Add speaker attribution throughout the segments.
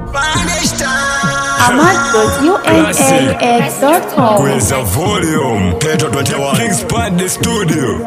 Speaker 1: ahmad.unaux.com.
Speaker 2: Where's the volume? Petro 21. King's Pad the studio.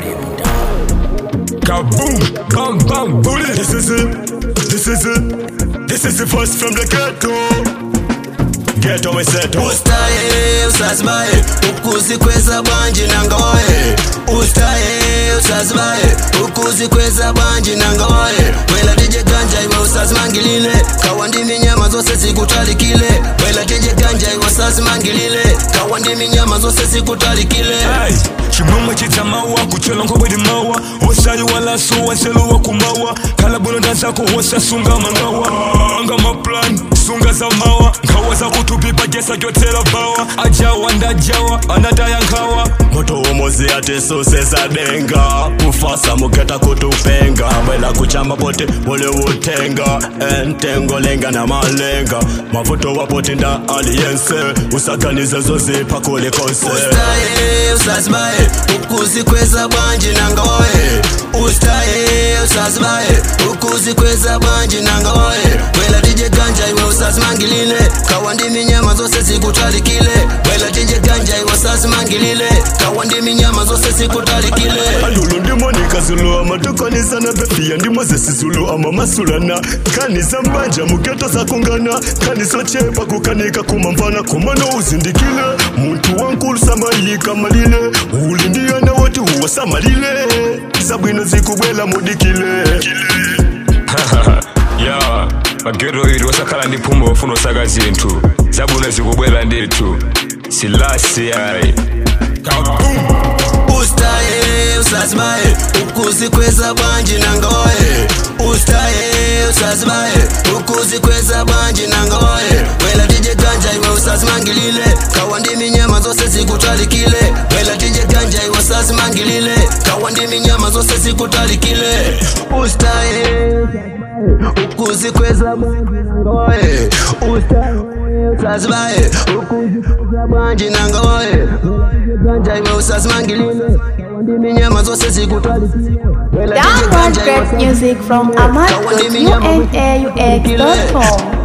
Speaker 2: Kaboom! Bam bam bully! This is it. This is it. This is the first from the ghetto. Ghetto we set
Speaker 3: ustaye usazibaye ukuzikweza bwanji nangawaye ustaye usazibaye ukuzikweza bwanji nangawaye wela tije ganja iwe usazimangilile kawa ndimi nyama zose zikutalikile wela tije ganja iwe usazimangilile kawa ndimi nyama zose zikutalikile
Speaker 2: Hey, chimwemwe chitsamawa kuchela nkobwedi mawa osayi walaso waseluwa kumawa khala bulonda zako wosasunga mangawa anga maplan sunga za mawa nkhawa zakutupipa jesa kyotsela bawa ajawa ndajawa anataya nkhawa moto womozi ati susesa denga kufasa muketa kutupenga bwela kuchamba poti bule utenga entengo lenga na malenga mavuto wapoti nda aliyense usaganize zozipha kulikose
Speaker 3: ustaye usazibaye ukuzikweza bwanji nangawaye ustaye usazibaye ukuzikweza bwanji nangawaye wela tije ganja iwe usazimangilile kawa ndimi nyama zose zikutalikile wela tije ganja iwe usazimangilile kawa ndimi nyama zose zikutalikile
Speaker 2: alulu ndimo nikazulu amatokonisa na befiya ndimo zesizulu amamasulana kanisa mbanja muketo zakungana kaniso chepa kukanika kumamvana kumano uzindikile muntu wankulu samayika malile uli ndiyana woti huwa samalile sabwino zikubwela mudikile ya magero iri wasakhala ndi phuma wofuna osaka zinthu zabwino zikubwela ndithu silasi yayi
Speaker 3: ustaye usazibaye ukuzikweza bwanji nangawaye ustaye usazibaye ukuzikweza bwanji nangawaye wela tije ganja iwe usazimangilile kawa ndimi nyama zose zikutalikile wela tije ganja iwe usazimangilile kawa ndimi nyama zose zikutalikile ustaye ukuzikweza bwanji nangawaye ustaye usazibaye ukuzikweza bwanji nangawaye ganja iwe usazimangilile kawa ndimi nyama zose zikutalikile wela tije
Speaker 1: Download
Speaker 3: ganja iwe
Speaker 1: great music from ahmad.unaux.com.